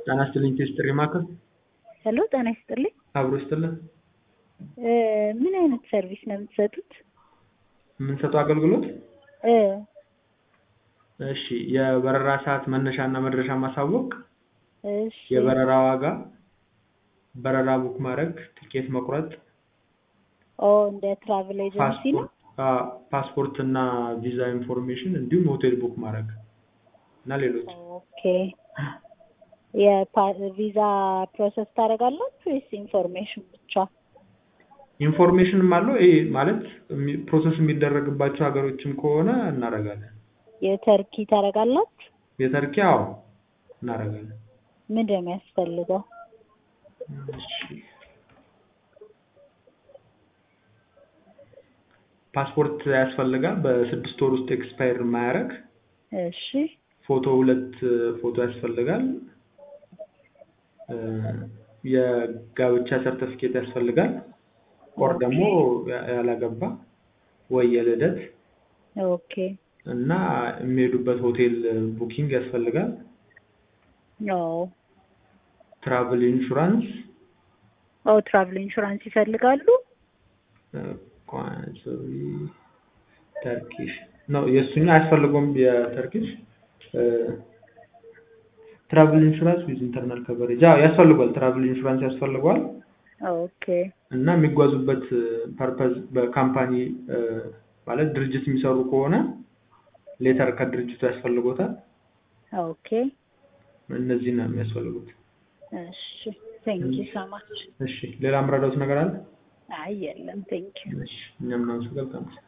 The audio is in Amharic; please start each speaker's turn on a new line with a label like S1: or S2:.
S1: ጤና ይስጥልኝ ቴስት ጥሪ ማዕከል
S2: ሄሎ ጤና ይስጥልኝ።
S1: አብሮ ይስጥልን።
S2: እ ምን አይነት ሰርቪስ ነው የምትሰጡት?
S1: የምንሰጠው አገልግሎት
S2: እ
S1: እሺ የበረራ ሰዓት መነሻ እና መድረሻ ማሳወቅ፣
S2: እሺ
S1: የበረራ ዋጋ፣ በረራ ቡክ ማድረግ፣ ቲኬት መቁረጥ፣
S2: ኦ እንደ ትራቭል ኤጀንሲ ነው።
S1: ፓስፖርት አ- ፓስፖርት እና ቪዛ ኢንፎርሜሽን እንዲሁም ሆቴል ቡክ ማድረግ እና ሌሎች
S2: ኦኬ የቪዛ ፕሮሰስ ታደርጋላችሁ ወይስ ኢንፎርሜሽን ብቻ?
S1: ኢንፎርሜሽንም አለው። ይሄ ማለት የሚ- ፕሮሰስ የሚደረግባቸው ሀገሮችም ከሆነ እናደርጋለን።
S2: የተርኪ ታደርጋላችሁ?
S1: የተርኪ አዎ እናደርጋለን።
S2: ምንድን ነው የሚያስፈልገው?
S1: እሺ ፓስፖርት ያስፈልጋል። በስድስት ወር ውስጥ ኤክስፓየር የማያደርግ
S2: እሺ
S1: ፎቶ ሁለት ፎቶ ያስፈልጋል። እ የጋብቻ ሰርተፊኬት ያስፈልጋል። ኦር ደግሞ ያ- ያላገባ ወይ የልደት
S2: ኦኬ
S1: እና የሚሄዱበት ሆቴል ቡኪንግ ያስፈልጋል።
S2: ኦ
S1: ትራቭል ኢንሹራንስ
S2: ኦ ትራቭል ኢንሹራንስ ይፈልጋሉ?
S1: ቋንሰሪ ተርኪሽ ነው የእሱኛው አያስፈልገውም። የተርኪሽ ትራቭል ኢንሹራንስ ዊዝ ኢንተርናል ከቨሬጅ አዎ ያስፈልጓል። ትራቭል ኢንሹራንስ ያስፈልገዋል
S2: ኦኬ
S1: እና የሚጓዙበት ፐርፐዝ በካምፓኒ እ፣ ማለት ድርጅት የሚሰሩ ከሆነ ሌተር ከድርጅቱ ያስፈልጎታል።
S2: ኦኬ
S1: እነዚህ ነው የሚያስፈልጉት።
S2: እሺ ቴንክ ዩ ሶ ማች።
S1: እሺ ሌላ የምረዳውት ነገር አለ?
S2: አይ የለም ቴንክ ዩ
S1: እሺ እኛም እናመሰግናለን።